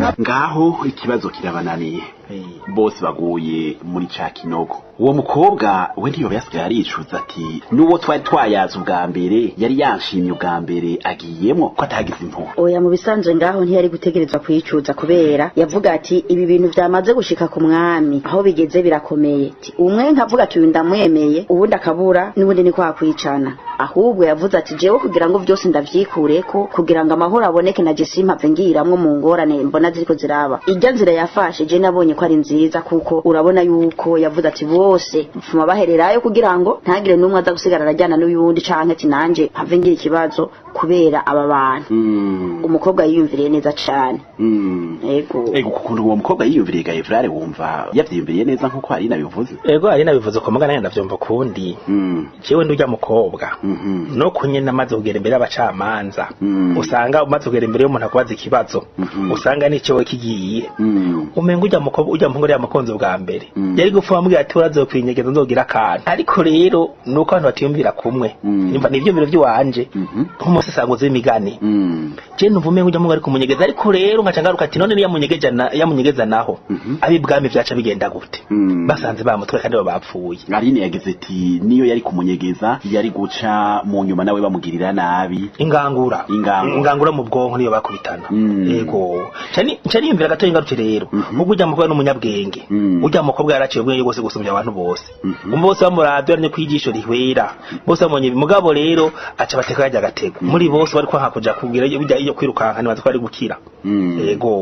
ngaho ikibazo kirabananiye bose baguye muri ca kinogo uwo mukobwa we ntiyoba yasigaye aricuza ati n'uwo twari twayaze ubwa mbere yari yanshimye ubwa mbere agiyemo ko atagize impuhwe oya mu bisanzwe ngaho ntiyari gutegerezwa kuyicuza kubera yavuga ati ibi bintu vyamaze gushika ku mwami aho bigeze birakomeye Ati, umwe nkavuga ati uyu ndamwemeye uwundi akabura n'ubundi ni kwa kwicana ahubwo yavuze ati jewe kugira ngo vyose ndavyikureko kugira ngo amahoro aboneke na je simpave ngiramwo mu ngorane mbona ziriko ziraba irya nzira yafashe je nabonye ko ari nziza kuko urabona yuko yavuze ati bose mfuma bahererayo kugira ngo ntagire n'umwe aza gusigara arajyana n'uyundi canke ati nanje mpave ngira ikibazo kubera aba bantu Mm, umukobwa yiyumviriye neza cane mm. ego ego kukuntu uwo mukobwa yiyumviriye gaevrare wumva yavyiyumviriye neza nk'uko hari nabivuze ego ari nabivuze ko mugana ndavyumva kundi Mm, jewe ndurya mukobwa mhm, no kunyene amaze kugera imbere y'abacamanza Mm. usanga umaze kugera imbere y'umuntu akubaza ikibazo Mhm. usanga n'icowe kigiye mm, umenga ujya mukobwa ujya muhungu yari yamukunze ubwa mbere Mm. yari gupfa bamubwira ati urazokwinyegeza nzogira akantu ariko rero nuko abantu batiyumvira kumwe Mm. nimba ni ivyumviro vy'iwanje mhm, nk'umusesanguzi w'imigani mm, je numva umenga ujya muhungu ari kumunyegeza ariko rero nkaca ngaruka ati none niyamunyegeja na- yamunyegeza naho Mhm. ab'ibwami vyaca bigenda gute mm. basanze bamutwe kandi bo bapfuye Aline yagize ati niyo yari kumunyegeza yari guca mu nyuma nawe bamugirira nabi ingangura Ingangura. ingangura mu bwonko niyo bakubitana Mm. yego cani cani yumvira gato ingarutse rero Mhm. ubwo ujya mukobwa n'umunyabwenge Mm. ujya mukobwa yaraciye ubwenge bwose gusumbya abantu bose Mhm. umwe bose bamuravye aranye kwijisho rihwera bose bamubonye mugabo rero aca bateka yajya agatego muri bose bari kwanka kuja kubwira iyo bijya iyo kwirukanka nibaza ko ari gukira Mm. yego